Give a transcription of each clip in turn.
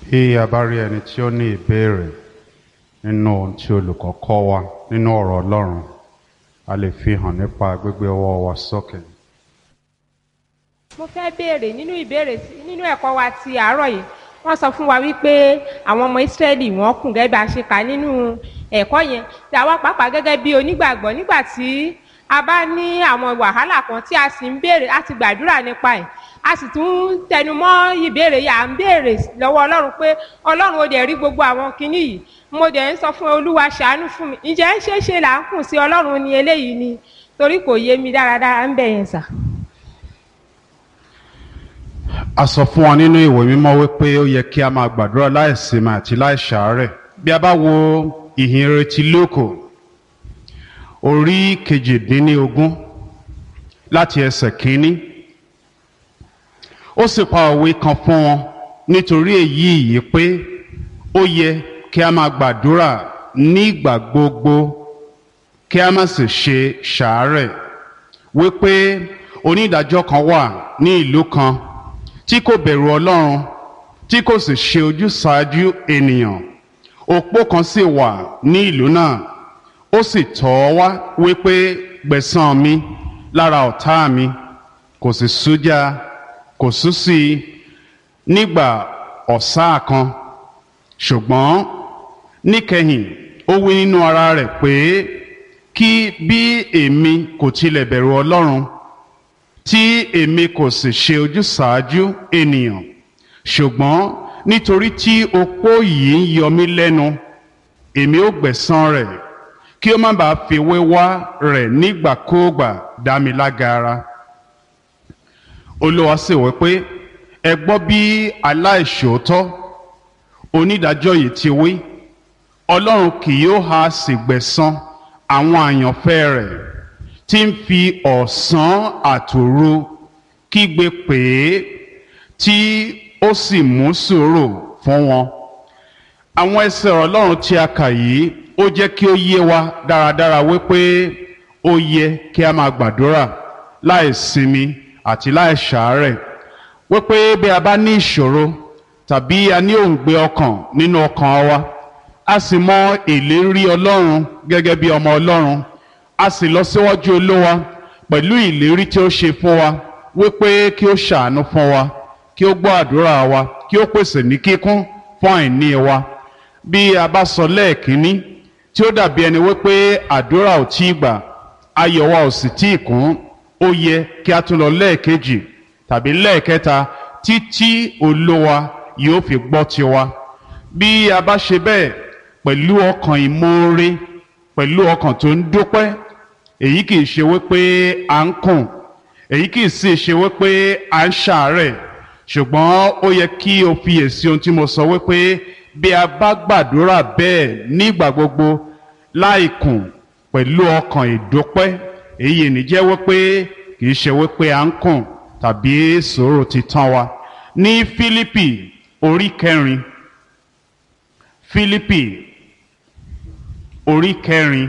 Bí a bá rí ẹni tí ó ní ìbéèrè nínú ohun tí olùkọ́ kọ́ wa nínú ọ̀rọ̀ Ọlọ́run, a lè fi hàn nípa gbígbé ọwọ́ wa sókè. mo fẹ́ béèrè nínú ìbéèrè tí- nínú ẹ̀kọ́ wa ti àárọ̀ yìí wọ́n sọ fún wa wípé àwọn ọmọ ìsírẹ́lì wọ́n kùn gẹ́gẹ́ bí a ṣe kà nínú ẹ̀kọ́ yẹn tí àwa pàápàá gẹ́gẹ́ bí onígbàgbọ́ nígbà tí a bá ní àwọn wàhálà kan tí a sì ń béèrè a ti gbàdúrà nípa ẹ̀ a sì tún ń tẹnumọ́ ìbéèrè yìí à ń béèrè lọ́wọ́ ọlọ́run pé ọlọ́run ó dẹ̀ rí gbogbo àwọn kinní yìí mo dẹ̀ ń sọ fún olúwa ṣàánú fún mi ǹjẹ́ ṣeé ṣe là ń kùn sí ọlọ́run ní eléyìí ni torí kò yé mi dáradára ń bẹ̀ yẹn sà. A sọ fún wa nínú ìwé mímọ́ wípé ó yẹ kí a máa gbàdúrà láìsinmi àti láìṣàárẹ̀. Bí a bá wo ìhìn retí lóko, orí kejìdínlógún láti ẹsẹ̀ kínní, ó sì pa òwe kan fún wọn nítorí èyí yìí pé ó yẹ kí a máa gbàdúrà nígbà gbogbo kí a má sì ṣe ṣàárẹ̀ wípé onídàájọ́ kan wà ní ìlú kan tí kò bẹ̀rù ọlọ́run tí kò sì ṣe ojúsàájú ènìyàn òpó kan sì wà ní ìlú náà ó sì tọ̀ ọ́ wá wípé gbẹ̀san mi lára ọ̀tá mi kò sì sújá kò sú sí i nígbà ọ̀sá kan ṣùgbọ́n níkẹyìn ó wí nínú ara rẹ̀ pé kí bí èmi kò tilẹ̀ bẹ̀rù ọlọ́run tí èmi kò sì ṣe ojúsàájú ènìyàn ṣùgbọ́n nítorí tí opó yìí ń yọ mí lẹ́nu èmi ó gbẹ̀san rẹ̀ kí ó má bàa fi wéwá rẹ̀ nígbàkúùgbà dá mi lágara olúwa sì wí pé ẹ gbọ́ bí aláìṣòótọ́ onídàájọ́ yìí ti wí ọlọ́run kì yóò ha sì gbẹ̀san àwọn àyànfẹ́ rẹ̀ tí ń fi ọ̀sán àtòru kígbe pè é tí ó sì mú sùúrù fún wọn. àwọn ẹsẹ̀ ọ̀rọ̀ ọlọ́run tí a kà yìí ó jẹ́ kí ó yé wa dáradára wípé ó yẹ kí a máa gbàdúrà láì sinmi àti láì ṣàárẹ̀ wípé bí a bá ní ìṣòro tàbí a ní òǹgbẹ ọkàn nínú ọkàn wa a sì mọ ìlérí ọlọ́run gẹ́gẹ́ bí ọmọ ọlọ́run a sì lọ síwájú olówa pẹ̀lú ìlérí tí ó ṣe fún wa wípé kí ó ṣàánú fún wa kí ó gbọ́ àdúrà wa kí ó pèsè ní kíkún fún àìní wa bí a bá sọ lẹ́ẹ̀kínní tí ó dàbí ẹni wípé àdúrà ò tí ì gbà ayọ̀ wa ò sì tí ì kún ó yẹ kí a tún lọ lẹ́ẹ̀kejì tàbí lẹ́ẹ̀kẹta títí olówa yóò fi gbọ́ tiwa bí a bá ṣe bẹ́ẹ̀ pẹ̀lú ọkàn ìmoore pẹ̀lú ọkàn tó ń dúpẹ́ èyí kì í ṣe wípé à ń kùn èyí kì í sì ṣe wípé à ń ṣàárẹ̀ ṣùgbọ́n ó yẹ kí o fiyèsí ohun tí mo sọ wípé bí a bá gbàdúrà bẹ́ẹ̀ nígbà gbogbo láì kùn pẹ̀lú ọkàn ìdúpẹ́ èyí ní jẹ́ wípé kì í ṣe wípé à ń kùn tàbí sòrò ti tán wa ní Fílípì orí kẹrin Fílípì orí kẹrin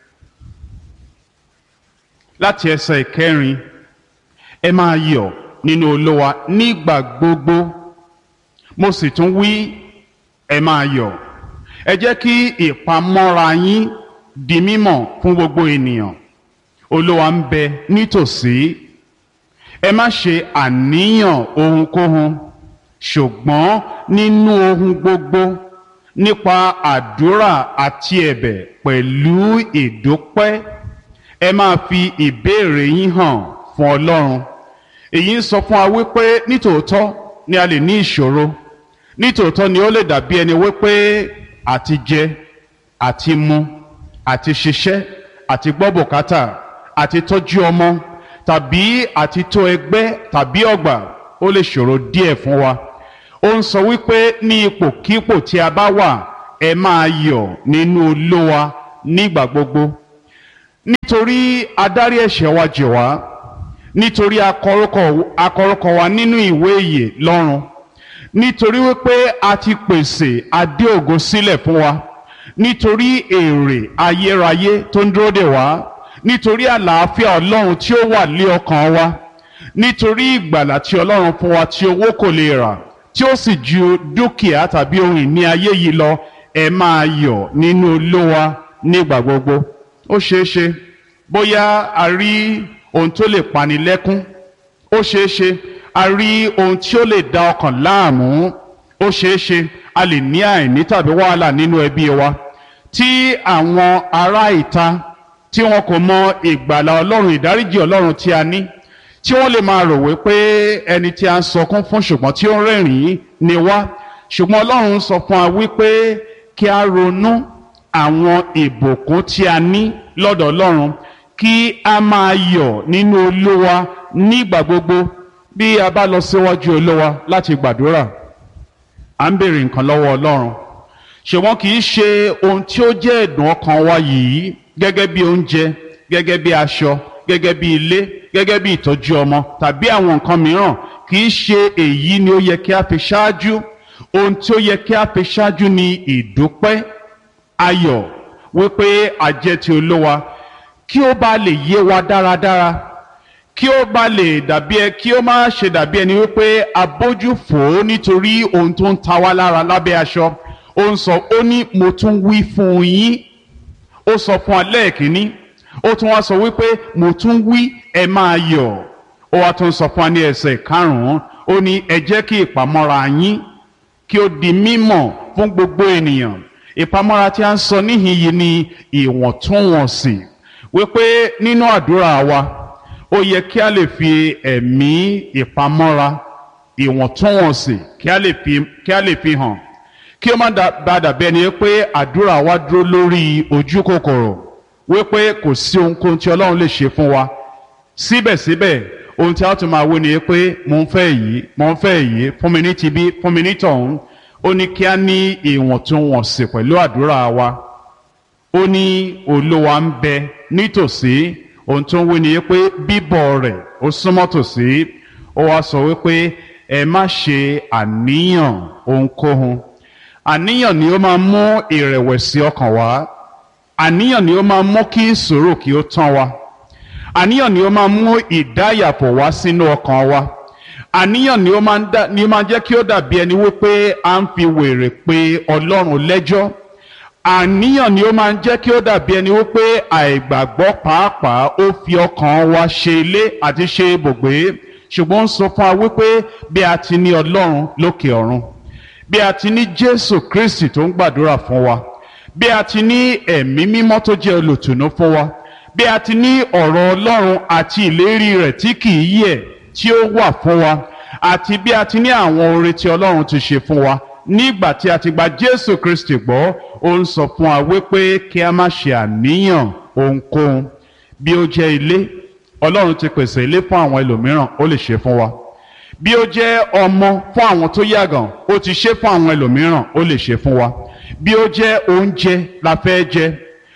láti ẹsẹ̀ ìkẹrin ẹ máa yọ̀ nínú olówa nígbà gbogbo mo sì tún wí ẹ máa yọ̀ ẹ jẹ́ kí ìpamọ́ra yín di mímọ̀ fún gbogbo ènìyàn olówa ń bẹ nítòsí ẹ má ṣe àníyàn ohunkóhun ṣùgbọ́n nínú ohun gbogbo nípa àdúrà àti ẹ̀bẹ̀ pẹ̀lú ìdúpẹ́ ẹ máa fi ìbéèrè yín hàn fún Ọlọ́run èyí ń sọ fún wa wípé nítòótọ́ ni a lè ní ìṣòro nítòótọ́ ni ó lè dàbí ẹni wípé àti jẹ àti mu àti ṣiṣẹ́ àti gbọ́ bùkátà àti tọ́jú ọmọ tàbí àti tó ẹgbẹ́ tàbí ọgbà ó lè ṣòro díẹ̀ fún wa ó ń sọ wípé ní ipòkípò tí a bá wà ẹ máa yọ̀ nínú Olúwa nígbà gbogbo nítorí adarí ẹ̀ṣẹ̀ wa jì wá nítorí akọrúkọ wa nínú ìwé ìyè lọ́run nítorí wípé a ti pèsè adé ògo sílẹ̀ fún wa nítorí èrè ayérayé tó ń dúró dè wá nítorí àlàáfíà ọlọ́run tí ó wà lé ọkàn wa nítorí ìgbàlà tí ọlọ́run fún wa tí owó kò lè rà tí ó sì ju dúkìá tàbí ohun ìní ayé yìí lọ ẹ máa yọ̀ nínú olówa nígbà gbogbo ó ṣeé ṣe bóyá a rí ohun tó lè pani lẹ́kún ó ṣeé ṣe a rí ohun tí ó lè da ọkàn láàmú ó ṣeé ṣe a lè ní àìní tàbí wàhálà nínú ẹbí wa tí àwọn ará ìta tí wọn kò mọ ìgbàlà ọlọ́run ìdáríjì ọlọ́run tí a ní tí wọ́n lè máa rò wípé ẹni tí a ń sọkún fún ṣùgbọ́n tí ó ń rẹ́rìn-ín ni wá ṣùgbọ́n ọlọ́run sọ fún wa wípé kí a ronú àwọn ìbùkún tí a ní lọ́dọ̀ ọlọ́run kí a máa yọ̀ nínú olúwa nígbà gbogbo bí a bá lọ síwájú olúwa láti gbàdúrà à ń béèrè nǹkan lọ́wọ́ ọlọ́run ṣùgbọ́n kì í ṣe ohun tí ó jẹ́ ẹ̀dùn ọkàn wa yìí gẹ́gẹ́ bí oúnjẹ gẹ́gẹ́ bí aṣọ gẹ́gẹ́ bí ilé gẹ́gẹ́ bí ìtọ́jú ọmọ tàbí àwọn nǹkan mìíràn kì í ṣe èyí ni ó yẹ kí a fi ṣáájú ohun tí ó yẹ kí a fi ṣáájú ni ìdúpẹ́ ayọ̀ wípé àjẹ́ ti olówa kí ó bá lè yé wa dáradára kí ó bá lè dàbí ẹ kí ó má ṣe dàbí ẹni wípé abójú fò ó nítorí ohun tó ń ta wá lára lábẹ́ aṣọ ó ń sọ ó ní mo tún wí fún yín ó sọ fún alẹ́ kìíní ó tún wá sọ wípé mo tún wí ẹ máa yọ̀ ó wá tún sọ fún wa ní ẹsẹ̀ karùn-ún ó ní ẹ jẹ́ kí ìpamọ́ra yín kí ó di mímọ̀ fún gbogbo ènìyàn ìpamọ́ra tí a ń sọ níhìn yìí ni ìwọ̀ntúnwọ̀nsì wípé nínú àdúrà wa ó yẹ kí a lè fi ẹ̀mí ìpamọ́ra ìwọ̀ntúnwọ̀nsì kí a lè fi kí a lè fi hàn kí ó má bá dàbí ẹni pé àdúrà wa dúró lórí ojú kòkòrò wípé kò sí ohunkóhun tí ọlọ́run lè ṣe fún wa síbẹ̀síbẹ̀ ohun tí a tún máa wí ni pé mo ń fẹ́ yìí mo ń fẹ́ yìí fún mi ní tibí fún mi ní tọ̀hún ó ní kí a ní ìwọ̀ntúnwọ̀nsì pẹ̀lú àdúrà wa ó ní olúwa ń bẹ nítòsí ohun tó ń wí ni pé bíbọ̀ rẹ̀ ó súnmọ́ tòsí ó wá sọ wípé ẹ má ṣe àníyàn ohunkóhun àníyàn ni ó máa mú ìrẹ̀wẹ̀sì ọkàn wá àníyàn ni ó máa mú kí ìṣòro kí ó tán wa àníyàn ni ó máa mú ìdáyàpọ̀ wá sínú ọkàn wa àníyàn ni ó máa ń dá ni ó máa jẹ́ kí ó dàbí ẹni wípé à ń fi wèrè pé ọlọ́run lẹ́jọ́ àníyàn ni ó máa ń jẹ́ kí ó dàbí ẹni wípé àìgbàgbọ́ pàápàá ó fi ọkàn wa ṣe ilé àti ṣe ibùgbé ṣùgbọ́n ń sọ fún wa wípé bí a ti ní ọlọ́run lókè ọ̀run bí a ti ní jésù kristi tó ń gbàdúrà fún wa bí a ti ní ẹ̀mí mímọ́ tó jẹ́ olùtùnú fún wa bí a ti ní ọ̀rọ̀ ọlọ́run àti ìlérí rẹ̀ tí kì í yẹ̀ tí ó wà fún wa àti bí a ti ní àwọn oore tí ọlọ́run ti ṣe fún wa nígbà tí a ti gba jésù kristi gbọ́ ó ń sọ fún wa wípé kí a má ṣe àníyàn ohunkóhun bí ó jẹ́ ilé ọlọ́run ti pèsè ilé fún àwọn ẹlòmíràn ó lè ṣe fún wa bí ó jẹ́ ọmọ fún àwọn tó yàgàn ó ti ṣe fún àwọn ẹlòmíràn ó lè ṣe fún wa bí ó jẹ́ oúnjẹ la fẹ́ jẹ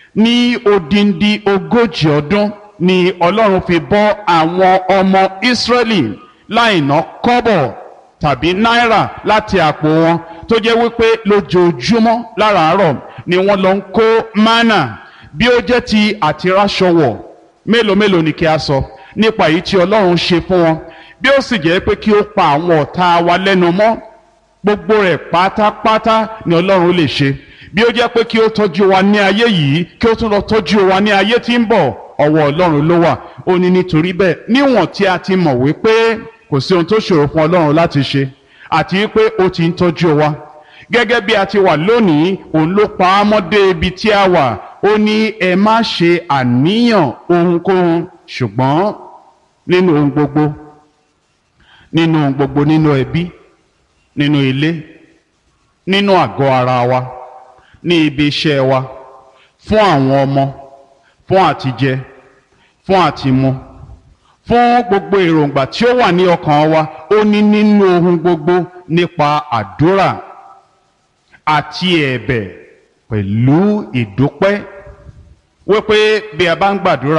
ní odindi ogójì ọdún ni ọlọ́run fi bọ́ àwọn ọmọ ìsírẹ́lì láìná kọ́bọ̀ tàbí náírà láti àpò wọn tó jẹ́ wípé lójoojúmọ́ láràárọ̀ ni wọ́n lọ ń kó mánà bí ó jẹ́ ti àtiráṣọwọ̀ mélòó mélòó ni kí a sọ nípa èyí tí ọlọ́run ṣe fún wọn bí ó sì jẹ́ pé kí ó pa àwọn ọ̀tá wa lẹ́nu mọ́ gbogbo rẹ̀ pátápátá ni ọlọ́run lè ṣe bí ó jẹ́ pé kí ó tọ́jú wa ní ayé yìí kí ó tún lọ tọ́jú wa ní ayé tí ń bọ̀ ọwọ́ ọlọ́run ló wà ó ní nítorí bẹ́ẹ̀ níwọ̀n tí a ti mọ̀ wípé kò sí ohun tó ṣòro fún ọlọ́run láti ṣe àti wípé ó ti ń tọ́jú wa gẹ́gẹ́ bí a ti wà lónìí òun ló pa á mọ́ dé ibi tí a wà ó ní ẹ má ṣe àníyàn ohunkóhun ṣùgbọ́n nínú ohun gbogbo nínú ohun gbogbo nínú ẹbí nínú ilé nínú àgọ́ ara wa ní ibi iṣẹ́ wa fún àwọn ọmọ fún àtijẹ fún àtimu fún gbogbo èròǹgbà tí ó wà ní ọkàn wa ó ní nínú ohun gbogbo nípa àdúrà àti ẹ̀bẹ̀ pẹ̀lú ìdúpẹ́ wípé bí a bá ń gbàdúrà